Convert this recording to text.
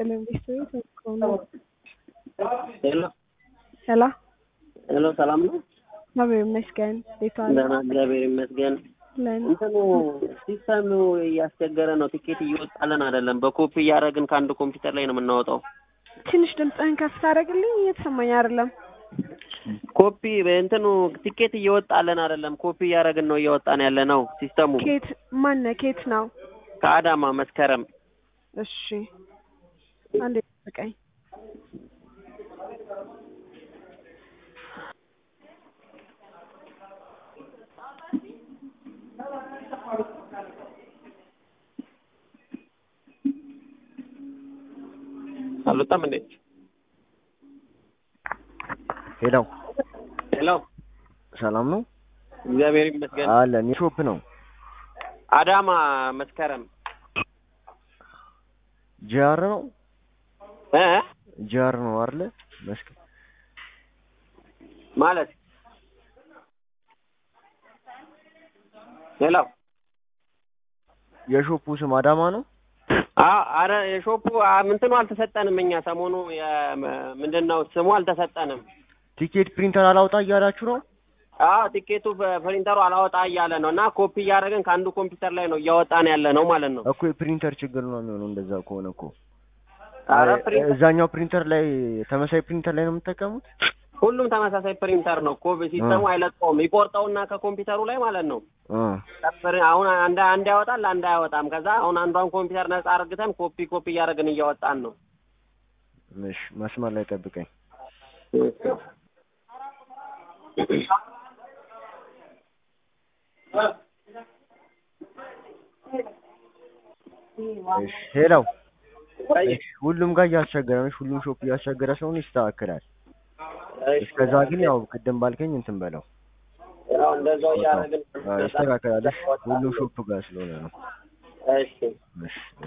ኢንቨስትመንት ከሆነ ሄሎ ሄሎ ሄሎ፣ ሰላም ነው? እግዚአብሔር ይመስገን። እንዴት ዋሉ? ደህና እግዚአብሔር ይመስገን። ለን እንትኑ ሲስተሙ እያስቸገረ ነው። ቲኬት እየወጣልን አይደለም። በኮፒ እያደረግን ከአንድ ኮምፒውተር ላይ ነው የምናወጣው። ትንሽ ድምፅህን ከፍ ታደርግልኝ? እየተሰማኝ አይደለም። ኮፒ እንትኑ ቲኬት እየወጣልን አይደለም። ኮፒ እያደረግን ነው እያወጣን ያለ ነው። ሲስተሙ ኬት ማነ ኬት ነው? ከአዳማ መስከረም እሺ አንዴ ጠብቀኝ። አልወጣም እንዴ? ሄሎ ሄሎ ሰላም ነው እግዚአብሔር ይመስገን። አለን የሾፕ ነው አዳማ መስከረም ጂአር ነው እ ጂአር ነው አይደለ መስክ ማለት ሄሎ የሾፑ ስም አዳማ ነው አዎ አረ የሾፑ ምንትኑ አልተሰጠንም። እኛ ሰሞኑ ምንድን ነው ስሙ አልተሰጠንም። ቲኬት ፕሪንተር አላውጣ እያላችሁ ነው አዎ ቲኬቱ በፕሪንተሩ አላወጣ እያለ ነው እና ኮፒ እያደረግን ከአንዱ ኮምፒውተር ላይ ነው እያወጣን ያለ ነው ማለት ነው። እኮ የፕሪንተር ችግር ነው የሚሆነው እንደዛ ከሆነ እኮ አረ ፕሪንተር እዛኛው ፕሪንተር ላይ ተመሳሳይ ፕሪንተር ላይ ነው የምትጠቀሙት ሁሉም ተመሳሳይ ፕሪንተር ነው። ኮ ሲስተሙ አይለቀውም። ይቆርጠውና ከኮምፒውተሩ ላይ ማለት ነው እ ጠፍር አሁን አንድ አንድ ያወጣል አንድ አያወጣም። ከዛ አሁን አንዷን ኮምፒውተር ነጻ አርግተን ኮፒ ኮፒ እያደረግን እያወጣን ነው። እሺ መስመር ላይ ጠብቀኝ እሺ ሄሎ እሺ ሁሉም ጋር እያስቸገረ ነው ሁሉም ሾፕ እያስቸገረ ስለሆነ ይስተካከላል እስከዛ ግን ያው ቅድም ባልከኝ እንትን በለው ያው እንደዛው እያደረግን አዎ፣ ይስተካከላል እሺ ሁሉም ሾፕ ጋር ስለሆነ ነው እሺ እሺ